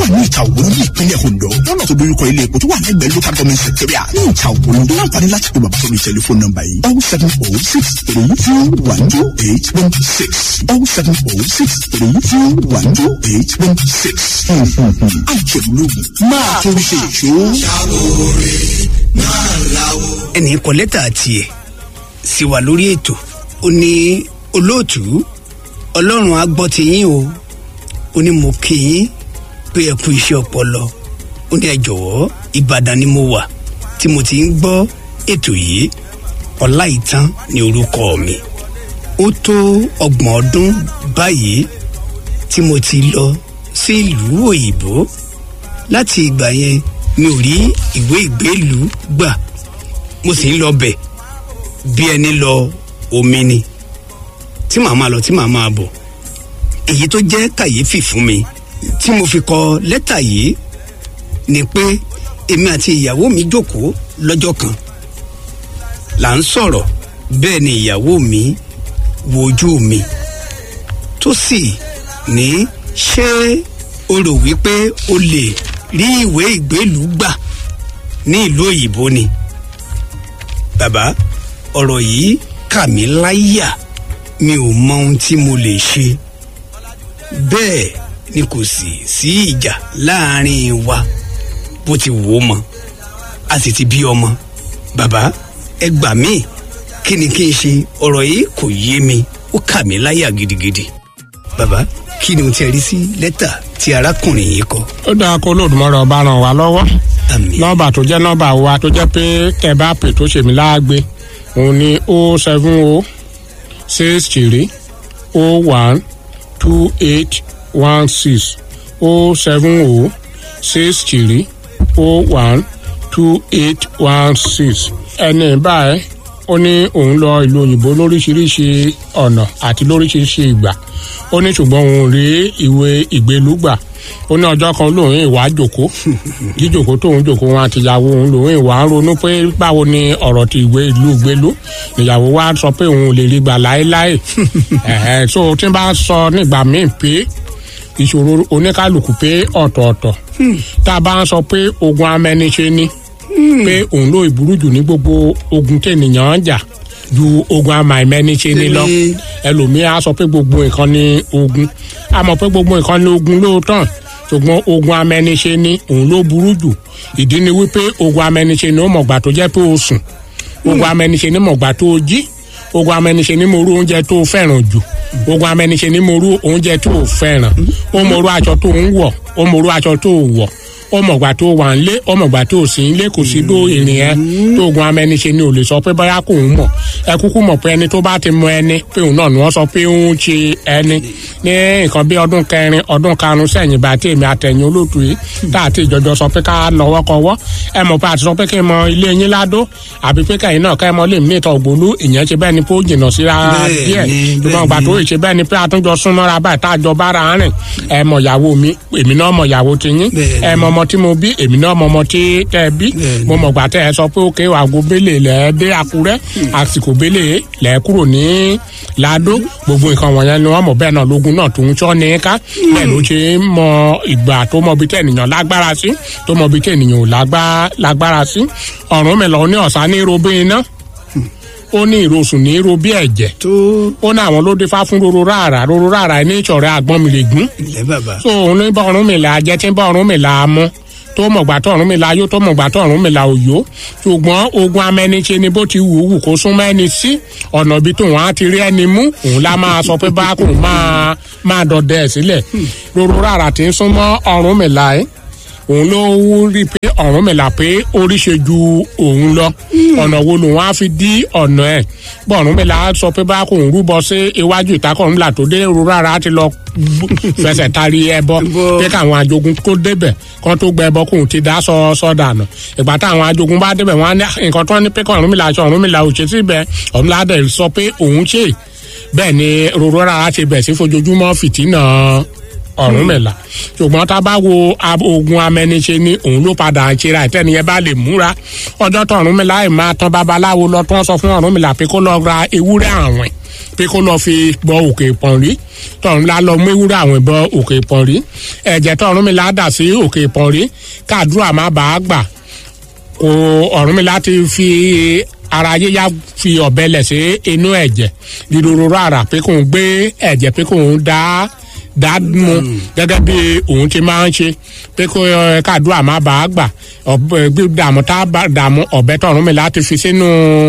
ní ìta òwúrọ̀ ní ìpínlẹ̀ Ondo lọ́nà tó dojúkọ ilé epo tó wà lẹ́gbẹ̀ẹ́ local government secretariat ní ìta òwúrọ̀ láǹfààní láti pe bàbá sórí tẹlifóònù nọ́mbà yìí oh seven oh six three two one two eight one six oh seven oh six three two one two eight one six. àjẹmúlògùn máa torí ṣe ìṣó. ẹnì kọ lẹ́tà tiẹ̀ sì wà lórí ètò ó ní olóòtú ọlọ́run á gbọ́ ti yín o ó ní mo kí yín pé ẹ kú iṣẹ́ ọpọlọ ó ní ẹ jọ̀wọ́ ìbàdàn ni mo wà tí mo ti ń gbọ́ ètò yìí ọláìtàn ní orúkọ mi ó tó ọgbọ̀n ọdún báyìí tí mo ti lọ sí ìlú òyìnbó láti ìgbà yẹn mi ò rí ìwé ìgbélùú gbà mo sì ń lọ bẹ̀ bí ẹni lọ omi ni tí màá máa lọ tí màá máa bọ̀ èyí tó jẹ́ kàyéfì fún mi tí mo fi kọ lẹ́tà yìí ni pé èmi àti ìyàwó mi jókòó lọ́jọ́ kan là ń sọ̀rọ̀ bẹ́ẹ̀ ni ìyàwó mi wo ojú mi tó sì ní ṣé o rò wípé o lè rí ìwé ìgbélùú gbà ní ìlú òyìnbó ni bàbá ọ̀rọ̀ yìí kà mí láyà mi ò mọ ohun tí mo lè ṣe bẹ́ẹ̀ ni kò sì sí ìjà láàrin wa bó ti wò ó mọ a sì ti bí ọmọ bàbá ẹ gbà mí kí ni kí n ṣe ọ̀rọ̀ yìí kò yé mi ó kà mí láyà gidigidi bàbá kí ni o ti rí sí lẹ́tà tí arákùnrin yìí kọ. ó dáa kó lóòdùmọ̀rọ̀ ọba ràn wá lọ́wọ́ àmì nọ́mbà tó jẹ́ nọ́mbà wa tó jẹ́ pé tẹ́ bá pè tó ṣèmi láàgbé òun ni o seven o six three o one two eight one six o seven o six three o one two eight one six ẹni báyìí ó ní òun lọ ìlú òyìnbó lóríṣiríṣi ọ̀nà àti lóríṣiríṣi ìgbà ó ní ṣùgbọ́n òun rí ìwé ìgbélú gbà ó ní ọjọ́ kan lòun ìwà jòkó jíjòkó tóun jòkó wọn àtìyàwó òun lòun ìwà ń ronú pé báwo ni ọ̀rọ̀ ti ìwé ìlú gbélú ìyàwó wa sọ pé òun ò lè rí gbà láéláé ẹ̀hẹ́ so tí n bá sọ nígbà míì pé ìṣòro oníkálukú pé ọ̀tọ̀ọ̀tọ̀ tá a bá ń sọ pé ogun amẹniṣe ni pé òun ló ìburú jù ní gbogbo ogun tènìyàn ń jà ju ogun amàìmẹniṣe ni lọ ẹlòmíì á sọ pé gbogbo nǹkan ni ogun a mọ̀ pé gbogbo nǹkan ni ogun lóòótọ́ ṣùgbọ́n ogun amẹniṣe ni òun ló burú jù ìdí ni wípé ogun amẹniṣe ni ó mọ̀gbà tó jẹ́ pé o sùn ogun amẹniṣe ni mọ̀gbà tó o jí ogun amẹniṣe ni mo rú oúnjẹ tó o fẹ́ràn jù ogun amẹniṣe ni mo rú oúnjẹ tó o fẹ́ràn ó mo rú aṣọ tó ń wọ̀ ó mo rú aṣọ tó o wọ̀ ó mọ̀gbà tó wà ń lé ó mọ̀gbà tó sì ń lé kò sí bó ìrìn ẹ tó ogun amẹniṣe ni ò lè sọ pé bóyá kò ń mọ̀ ẹ kúkú mọ̀ pé ẹni tó bá ti mọ ẹni pé òun náà ni wọ́n sọ pé ó ń ṣe ẹni ní nǹkan bí ọdún kẹrin ọdún karùn sẹ́yìn bá tèmi àtẹ̀yìn olóòtú yìí tá àti ìjọjọ sọ pé ká lọ́wọ́ kọwọ́ ẹ mọ̀ pé àti sọ pé kí n mọ ilé yín ládó àbí pé kẹ́yìn náà kẹ́ mọ lè mí ìtọ̀ ògbólú ìyẹn ṣe bẹ́ẹ̀ ni pé ó jìnnà síra díẹ̀ ṣùgbọ́n ìgbà tó ṣe bẹ́ẹ̀ ni pé àtúnjọ súnmọ́ra báyìí tá a jọ bára rìn ẹ mọ̀ ìyàwó mi èmi náà mọ̀ ìyàwó ti yín ẹ mọ̀ ọmọ tí mo bí èmi náà mọ̀ ọmọ tí tẹ́ ẹ bí mo mọ̀ gbà tẹ́ ẹ sọ pé òkè àgọ́ bẹ́lẹ̀ lẹ́ dé àkúrẹ́ àsìkò bẹ́lẹ̀ lẹ́ kúrò ní ládó gbogbo nǹkan wọ̀nyẹn ni wọ́n mọ̀ bẹ́ẹ̀ náà lógun náà tó ń tọ́ ní ká bẹ́ẹ̀ ló ṣe ń mọ ìgbà tó mọ bí tẹ̀nìyàn lágbára sí tó mọ bí tẹ̀nìyàn ò lágbára sí ọ̀run mi lọ ní ọ̀sán ní robin iná ó ní ìrosùn ní ro bí ẹ̀jẹ̀ tó ó ní àwọn ló dé fá fún roro rárá roro rárá ní ìṣọ̀rẹ́ àgbọ̀n mi lè gún ilẹ̀ bàbá so òun ní bá ọ̀run mi là jẹ́ tí ń bá ọ̀run mi là á mú tó mọ̀gbà tó ọ̀run mi là yó tó mọ̀gbà tó ọ̀run mi là òyó ṣùgbọ́n ogun amẹniṣe ni bó ti wù ú wù kó súnmọ́ ẹni sí ọ̀nà ibi tó wọn á ti rí ẹni mú òun lá máa sọ pé bá kò máa máa dọdẹ ẹ̀ sílẹ̀ roro rárá ti ń súnmọ́ ọ̀run mi là ẹ́ òun ló rí pé ọ̀run mi là pé orí ṣe ju òun lọ ọ̀nà wo lòun á fi dí ọ̀nà ẹ̀ bọ́ ọ̀run mi là sọ pé bá kò ń rúbọ sí iwájú ìtakọ̀run là tó dé ro rárá ti lọ fẹsẹ̀ tari ẹbọ pé káwọn ajogun kó débẹ̀ kán tó gbẹ ẹbọ kóun ti dá sọ sọdànù ìgbà táwọn ajogun bá débẹ̀ wọn á ní nǹkan tó ní pé kọ́ ọ̀run mi là sọ ọ̀run mi là ò ṣe síbẹ̀ ọ̀run mi là dẹ̀ sọ pé òun ṣe bẹ́ẹ̀ ni roro rárá ti bẹ̀ sí fojoojúmọ́ fìtínà ọ̀rúnmìlà ṣùgbọ́n tá a bá wo ogun amẹniṣe ni òun ló padà ń ṣera ìtẹ́niyẹn bá lè múra ọjọ́ tó ọ̀rúnmìlà yìí máa tán babaláwo lọ tó ń sọ fún ọ̀rúnmìlà pé kó lọ ra ewúrẹ́ àwìn pé kó lọ́ọ́ fi bọ òkè ìpọ̀nrí tọ̀run la lọ mú ewúrẹ́ àwọn ìbọn òkè ìpọ̀nrí ẹ̀jẹ̀ tọ̀run mi la dà sí òkè ìpọ̀nrí káàdúrà má bàa gbà kò ọ̀run mi láti fi ara yíyá fi ọ̀bẹ lẹ̀ sí inú ẹ̀jẹ̀ dídòrò rárá pé kò ń gbé ẹ̀jẹ̀ pé kò ń dá dá mu gẹ́gẹ́ bí òun ti máa ń ṣe pé kó ẹ, káàdúrà má bàa gbà ọ̀bẹ dààmú tá a bá dààmú ọ̀bẹ tọ̀run mi láti fi sínú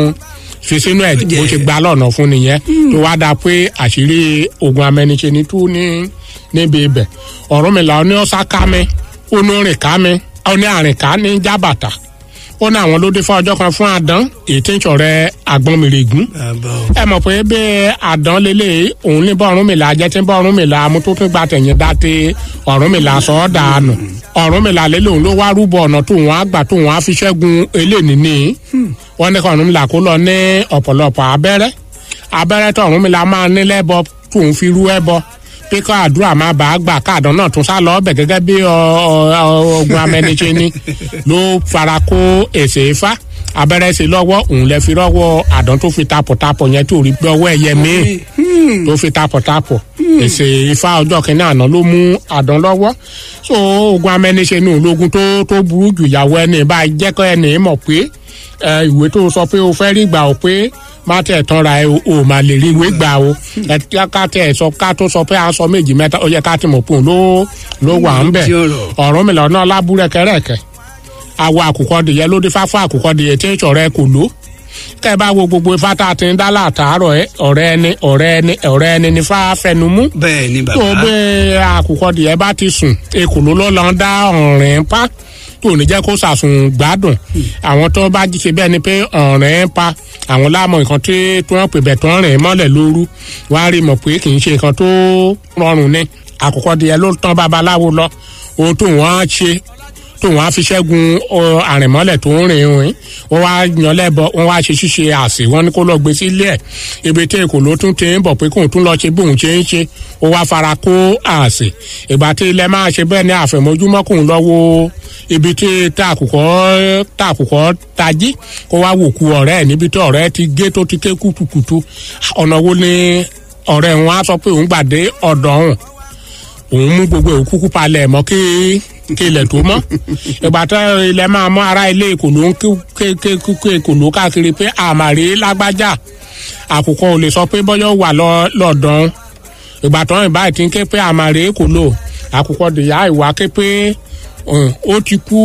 fi sínú ẹ̀jẹ̀ bó ṣe gba lọ́nà fún nìyẹn tó wá dáa pé àṣírí ogun amẹniṣe ni tú ní níbi ibẹ̀ ọ̀run mi là ó ní ọ̀sá ká mi ó ní rìn ká mi ó ní àrìn ká ní jábàtà ó ní àwọn ló dé fún ọjọ́ kan fún àdán èyí tí ń ṣọ̀rẹ́ àgbọ̀nmìrègún bàbá o. ẹ mọ̀ pé bí àdán lélẹ̀ òun ní bọ́ọ̀rún mi là jẹ́ tí bọ́ọ̀rún mi là mú tó tún gba tẹ̀yìn dá tí ọ̀rún mi là sọ ọ́ dànù ọ̀rún mi là lélẹ̀ òun ló wá rúbọ ọ̀nà tó wọn á gbà tó wọn á fi ṣẹ́gun eléyìí ní wọ́n ní kọ́ ọ̀rún mi là kó lọ ní ọ̀pọ̀lọpọ̀ abẹ́rẹ́ abẹ́rẹ́ tó ọ̀rún mi là máa ní lẹ́bọ tó ń fi rú ẹbọ pé kọ́ àdúrà má bàa gbà káàdán náà tún sá lọ ọbẹ̀ gẹ́gẹ́ bí ọ- ọ- ọ- ogun amẹniṣe ni ló fara kó èsè ifá abẹ́rẹ́ sí lọ́wọ́ òun lẹ fi rọ́wọ́ àdán tó fi tapọ̀tapọ̀ yẹn tó rí gbọ́wọ́ ẹyẹ míì tó fi tapọ̀tapọ̀ èsè ifá ọjọ́ kìíní àná ló mú àdán lọ́wọ́ so ogun amẹniṣe ní ológun tó tó burú jù ìyàwó ẹni bá jẹ́kọ́ ẹni mọ̀ pé ẹ, ìwé tó sọ pé o fẹ́ rí gbà ó pé má tẹ̀ tán ra ẹ o ò má lè rí ìwé gbà o ẹ tí ká tẹ̀ sọ ká tó sọ pé a sọ méjì mẹ́ta ó yẹ ká ti mọ̀ pé òun ló ló wà ń bẹ̀ Tí ọ̀rọ̀. ọ̀rọ̀ mi lọ́nà lábúrẹ́kẹ́rẹ́kẹ́ àwọ àkùkọ dìyẹ ló dé fáfá àkùkọ dìyẹ tí ń sọ̀rọ̀ kò ló kẹ́ ẹ bá wo gbogbo ifá tá a ti ń dá látàárọ̀ ẹ ọ̀rẹ́ ẹni ọ̀rẹ́ ẹni ọ̀rẹ́ ẹni ní fá fẹnu mú bẹ́ẹ̀ ni tó bàbá. bẹ àkùkọ dìyẹ bá ti sùn ekòló ló lọ ń dá ọ̀rìn pa tó ní jẹ́ kó sàsùn gbádùn àwọn tó bá ṣe bẹ́ẹ̀ ni pé ọ̀rìn pa àwọn láàmú nǹkan tí tí wọ́n pè bẹ̀ tó ń rìn mọ́lẹ̀ lóru wá rí mọ̀ pé kì í ṣe nǹkan tó rọrùn ni àkùkọ dìyẹ ló tán babaláwo lọ ohun tó wọ́n á ṣe tó wọn á fi ṣẹ́gun ọ, àrìnmọ́lẹ̀ tó ń rìn rìn wọ́n wá yan lẹ́bọ wọ́n wá ṣe ṣíṣe àsè wọ́n ní kó lọ gbé sílé ẹ̀ ibi tí èkó ló tún ti ń bọ̀ pé kóun tún lọ ṣe bóun ṣe ń ṣe ó wá fara kó àsè ìgbà tí ilẹ̀ máa ṣe bẹ́ẹ̀ ní àfẹ̀mọ́júmọ́ kóun lọ wo ibi tí tàkùkọ́ tàkùkọ́ tají kó wá wò ku ọ̀rẹ́ ẹ̀ níbi tí ọ̀rẹ́ ti gé tó ti ké kùtùkùtù ọ̀nà wo ni ọ̀rẹ́ wọn á sọ pé òun gbàdé ọ̀dọ̀ ọ̀hún òun mú gbogbo òkú kúkú palẹ̀ mọ́ kí kí ilẹ̀ tó mọ́ ìgbà tó ilẹ̀ máa mọ́ ara ilé ìkòló ń ké ké ké ìkòló káàkiri pé àmàrí lágbájá àkùkọ ò lè sọ pé bọ́yọ̀ wà lọ- lọ́dọ̀ọ́n ìgbà tó ń báyìí ti ń ké pé àmàrí ìkòló àkùkọ dìyà ìwà ké pé um, ó ti kú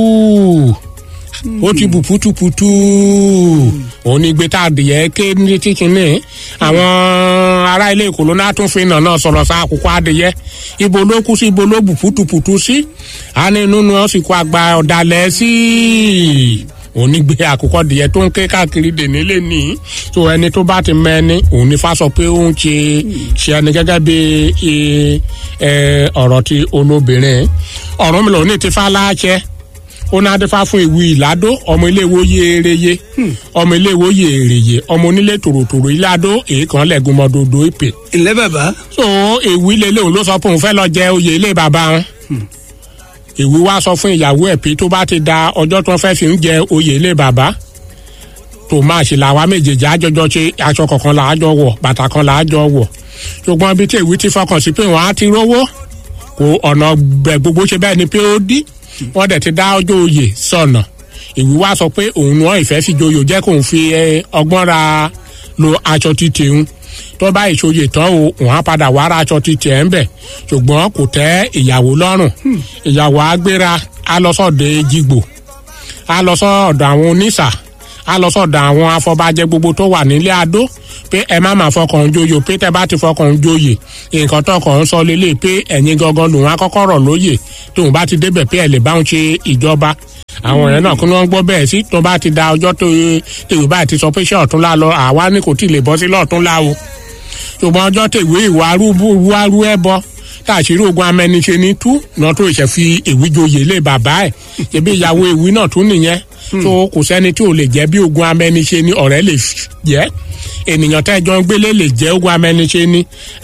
ó ti bù putuputu òun ni gbé tá a dìyẹ ké ní tíkínní àwọn ará ilé ìkòló náà tún fi nà náà sọ̀rọ̀ sa àkùkọ adìyẹ ibo ló kú sí ibo ló bù putuputu sí a ní inú ni wọ́n sì kó àgbà ọ̀dàlẹ̀ sí òun ní gbé àkùkọ dìyẹ tó ń ké káàkiri dèní lé ní tó ẹni tó bá ti mẹ́ni òun ní fásọ pé ó ń ṣe ṣe ẹni gẹ́gẹ́ bí ẹ, ẹ, ọ̀rọ̀ ti olóbìnrin ọ̀rọ̀ mi lòun ní ti fá láṣẹ ó ní adéfá fún ìwé ìládó ọmọ iléèwé oyè ereye ọmọ iléèwé oyè èrèyè ọmọ onílé tòròtòrò ìládó èèkàn lẹ́gùn mọ́dọ̀dọ̀ ìpè. ǹlẹ́ bàbá. so èwì lélẹ̀ òun ló sọ pé òun fẹ́ lọ jẹ oyè ilé bàbá wọn. èwì wá sọ fún ìyàwó ẹ̀ pé tó bá ti da ọjọ́ tó fẹ́ fi ń jẹ oyè ilé bàbá tó máa ṣe làwa méjèèjì àjọjọ ṣe aṣọ kọ̀ọ̀kan là á jọ wọ̀ bàtà kan là á jọ wọ̀ ṣùgbọ́n ibi tí èwì ti fọkàn sí pé wọ́n á ti rówó kò ọ̀nà gbẹ̀ gbogbo ṣe bẹ́ẹ̀ ni pé ó dí wọ́n dẹ̀ ti dá ọjọ́ oyè sọ̀nà ìwí wá sọ pé òun náà ìfẹ́ fi joyò jẹ́ kóun fi ẹ, ọgbọ́n ra lo aṣọ títì ń tó bá ìṣòye tán o òun á padà wá ra aṣọ títì ẹ̀ ń bẹ̀ ṣùgbọ́n kò tẹ́ ìyàwó lọ́rùn ìyàwó á gbéra á lọ sọ́dọ̀ ejigbo á lọ sọ́dọ̀ àwọn oníṣà á lọ sọ́dọ̀ àwọn afọbajẹ gbogbo tó wà nílé adó pé ẹ má máa fọkàn joyè pé tẹ bá ti fọkàn joyè nǹkan tó kàn ń sọ lélẹ̀ pé ẹ̀yin gangan lòun á kọ́kọ́ rọ̀ lóyè tóun bá ti débẹ̀ pé ẹ lè bá òun ṣe ìjọba àwọn ọ̀rẹ́ náà kí wọ́n gbọ́ bẹ́ẹ̀ sí tó bá ti da ọjọ́ tó tèwé báyìí ti sọ pé ṣé ọ̀túnla lọ àwa ní kò tí ì lè bọ́ sí lọ́ọ̀túnla o ṣùgbọ́n ọjọ́ tèwé ìwà arú ẹ bọ káàṣírí ogun amẹniṣe ní tú náà tó ìṣẹ̀ fi èwì joyè lé bàbá ẹ̀ ṣebí ìyàwó èwì náà tún nìyẹn so kò sẹ́ni tí ò lè jẹ́ bí ogun amẹ́niṣe ni ọ̀rẹ́ lè jẹ́ ènìyàn tẹ́jọ́ ń gbélé lè jẹ́ ogun amẹ́niṣe ni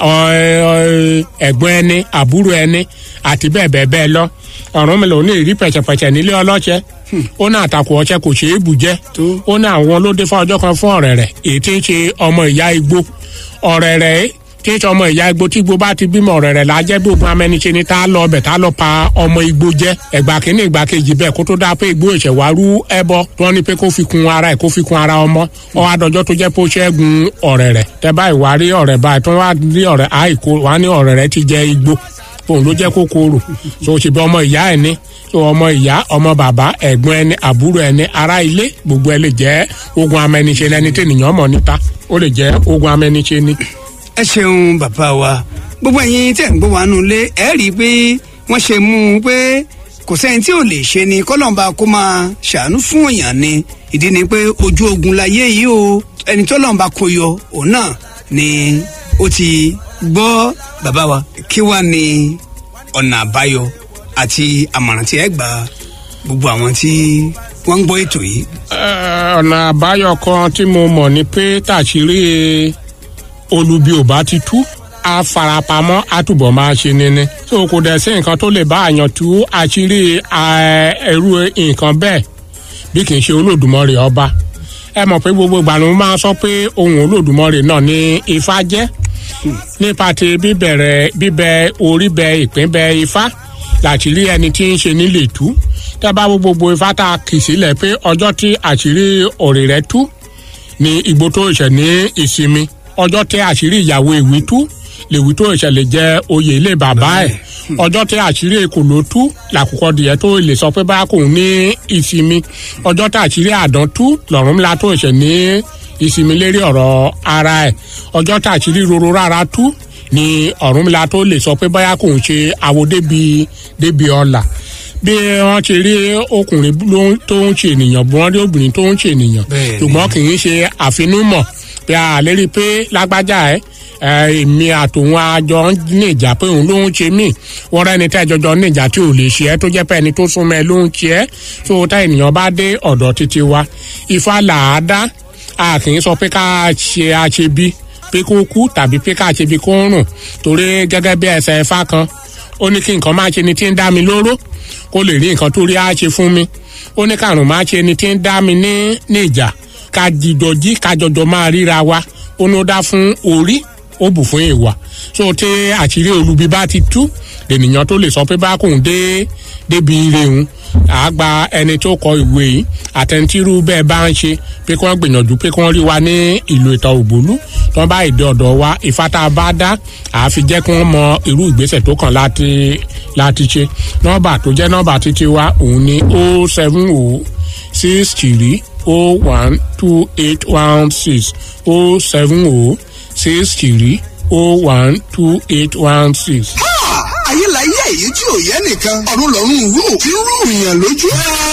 ẹ̀gbọ́n ẹni àbúrò ẹni àti bẹ́ẹ̀ bẹ́ẹ̀ bẹ́ẹ̀ lọ ọ̀run mi lò ní ìrí pẹ̀tẹ̀pẹ̀tẹ̀ nílé ọlọ́ṣẹ́ ó ní àtakò ọṣẹ kò ṣeé bù jẹ́ ó ní àwọn olóde fún ọjọ́ kan fún ọ̀rẹ́ rẹ̀ èyí tí ń ṣe ọmọ ìyá igbó ọ̀rẹ́ rẹ̀ tí ń ṣe ọmọ ìyá igbó tí igbó bá ti bímọ ọ̀rẹ́ rẹ̀ lájẹ́ bí ogun amẹ́niṣe ni tá a lọ ọbẹ̀ tá a lọ pa ọmọ igbó jẹ́ ẹgbà kínní ìgbà kejì bẹ́ẹ̀ kó tó dáa pé igbó ìṣẹ̀wárú ẹbọ tí wọ́n ní pé kó fi kun ara ẹ̀ kó fi kun ara ọmọ ọ adọjọ́ tó jẹ́ pé ó ṣẹ́gun ọ̀rẹ́ rẹ̀ tẹ́ báyìí wá rí ọ̀rẹ́ báyìí tó wá rí ọ̀rẹ́ àìkó wá ní ọ̀rẹ́ rẹ̀ ti jẹ igbó òun ló jẹ́ kókóró so ṣe bí ọmọ ìyá ẹ̀ ní so ọmọ ìyá ọmọ bàbá ẹ̀gbọ́n ẹni àbúrò ẹni ará ilé gbogbo ẹ lè jẹ́ ogun amẹniṣe lẹni tí ènìyàn mọ̀ níta ó lè jẹ́ ogun amẹniṣe ni. ẹ ṣeun bàbá wa gbogbo ẹ̀yin tẹ̀ ń gbọ́ wa nù lé ẹ rí i pé wọ́n ṣe mú un pé kò sẹ́ni tí ò lè ṣe ni kọ́lọ́mbà kó máa ṣàánú fún èèyàn ni ìdí ni pé ojú ogun láyé yìí o ẹni tó lọ́nba kó yọ òun náà ni ó ti gbọ́ bàbá wa kí wàá ní ọ̀nà àbáyọ àti àmọ̀ràn tí ẹ gbà gbogbo àwọn tí wọ́n ń gbọ́ ètò yìí. ọ̀nà àbáyọ kan tí mo mọ̀ ni pé tàṣírí olubi ò bá ti tú a farapamọ́ a túbọ̀ máa ṣe nini. tó o kò dẹ̀ sí nǹkan tó lè bá àyàn tú àṣírí ẹrú nǹkan bẹ́ẹ̀ bí kì í ṣe olódùmarè ọba ẹ mọ̀ pé gbogbo ìgbà ló máa sọ pé ohun olódùmarè náà ní ifá jẹ́ nípa ti bíbẹ̀rẹ̀ bíbẹ orí bẹ ìpín bẹ ifá làṣírí ẹni tí ń ṣe nílé tú tẹ́ bá wo gbogbo ifá tá a kì sílẹ̀ pé ọjọ́ tí àṣírí òrì rẹ̀ tú ní igbó tó ṣẹ̀ ní ìsinmi ọjọ́ tí àṣírí ìyàwó ìwí tú lèwí tó ìṣẹ̀lẹ̀ jẹ́ oyè ilé bàbá ẹ̀ ọjọ́ tí àṣírí èkó ló tú làkùkọ dìyẹ tó lè sọ pé báyà kò ní ìsinmi ọjọ́ tí àṣírí àdán tú lọ́rùn ńlá tó ìṣẹ̀ ní ìsinmi lérí ọ̀rọ̀ ara ẹ̀ ọjọ́ tí àṣírí roro rárá tú ni ọ̀rúnmìlà tó lè sọ pé báyà kò ń ṣe àwo débi débi ọ̀la bí wọ́n ti rí ọkùnrin tó ń ṣe ènìyàn bí wọ́n rí obìnrin tó ń ṣe ènìyàn ṣùgbọ́n kì í ṣe àfinúmọ̀ bí a lè rí i pé lágbájá ẹ̀ èmi àtòun àjọ níjà pé òun ló ń ṣe mí wọ́n rẹ́ni tẹ́ jọjọ níjà tí ò lè ṣe ẹ́ tó jẹ́ pé ẹni tó súnmọ́ ẹ ló ń ṣe ẹ́ tó tá ènìyàn bá dé ọ̀dọ̀ títí wa ifá làádá a kì í sọ pé ká ṣe àṣebí pé kó kú tàbí pé ká ṣe bí kó ń rùn torí gẹ́gẹ́ bí ẹsẹ̀ ẹ̀fá kan ó ní kí nǹkan máa ṣe ni tí ń dá mi lóró kó lè rí nǹkan tó rí á ṣe fún mi ó ní kàrùn máa ṣe ni tí ń dá mi ní ní ìjà ká jìjọ jí ká jọjọ máa ríra wa ó ní ó dá fún orí ó bù fún ìwà so tí àṣírí olubi bá ti tú ènìyàn tó lè sọ pé bá kóun dé débi ire òun àgbà ẹni tó kọ ìwé yìí àtẹnitírú bẹ́ẹ̀ bá ń ṣe pé kí wọ́n gbìyànjú pé kí wọ́n rí wa ní ìlú ìtàn ògbólú tí wọ́n bá ìdí ọ̀dọ̀ wa ìfátà bá dá àfi jẹ́ kí wọ́n mọ irú ìgbésẹ̀ tó kàn láti láti ṣe nọ́mbà tó jẹ́ nọ́mbà títí wa òun ni o seven o six three o one two eight one six o seven o six three o one two eight one six. ayé la yé èyí tí ò yẹ nìkan ọ̀run lọ́run rú tí ń rú ìyàn lójú.